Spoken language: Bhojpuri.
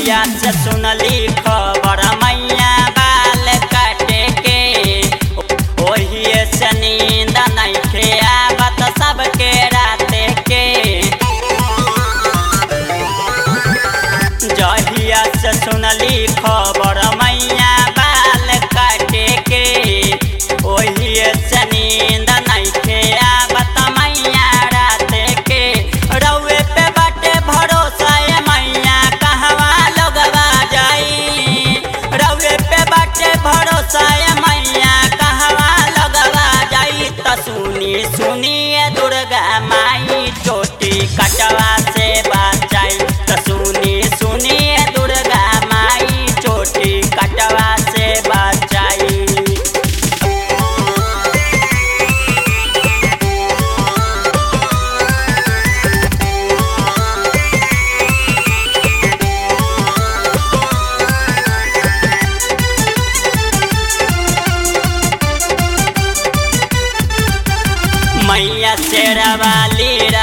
जहिया से सुनली खबर मैया बाल काटे के ओही से नींद नइखे आवत सबके राते के जहिया से सुनली खबर मैया बाल काटे के ओही से नींद नइखे आवत मैया राते के रउए पे बाटे भरोसा ए मैया कहवा लोगवा जाई रउए पे बाटे भरोसा ए मैया कहवा लोगवा जाई त सुनी सुनी ए दुर्गा माई चोटी कटवा से बचाई त सुनी सुनी ए दुर्गा माई चोटी कटवा से बचाई मैया शेरा वाली